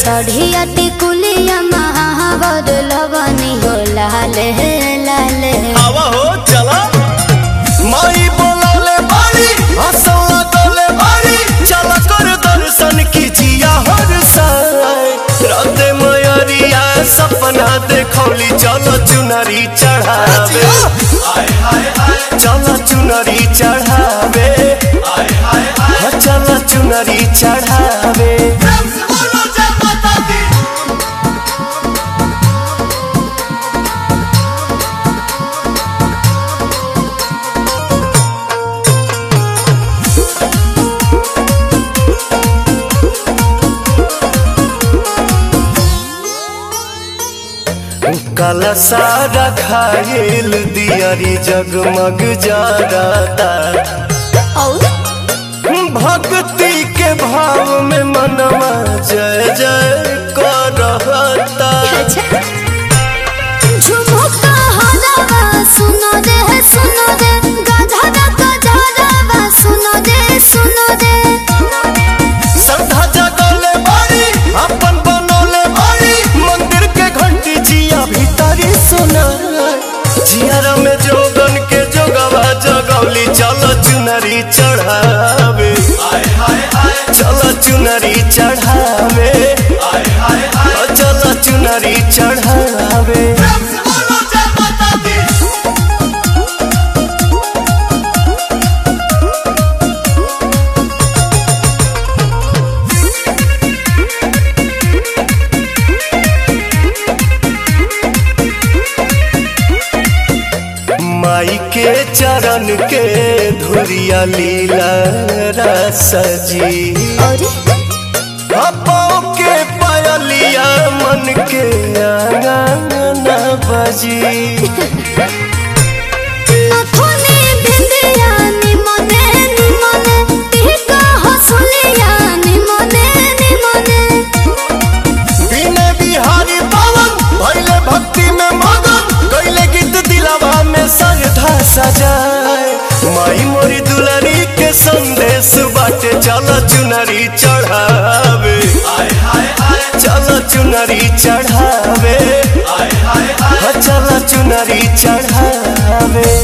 सढ़िया टिकुलिया महावर लगनी हो लाल लाल आवा हो चला माई बोलौले बारी हंसौला डोले बारी चला कर दर्शन कीजिया हर साय राते मयरिया सपना देखौली चलो चुनरी चढ़ावे चलो चुनरी चढ़ावे चलो चुनरी चढ़ावे काला सारा खायल दियारी जगमग जाता और भक्ति के भाव में मनवा जय जय करता अच्छा झुमुका हलावा सुनो रे सुनो रे गधरा गधरावा सुनो रे सुनो रे श्रद्धा जगले बारी अपन बनौले बारी मंदिर के घंटी जिया भीतरी सुना जियारा में जोगन के जोगवा जगौली चलो चुनरी चढ़ावे चलो चुनरी चढ़ावे चलो चुनरी चढ़ावे माई के चरण के धुरिया लीला रसजी और पाँव के पायलिया मन के आंगन बजी नथुनी बिंदिया निमने निमने टिका हसुलिया निमने निमने बिने बिहारी पावन भैले भक्ति में मगन गैले गीत दिलावा में सरधा सजाए माई मोरी दुलारी के संदेश बाटे चल चुनरी चढ़ावे चल चुनरी चढ़ावे चल चुनरी चढ़ावे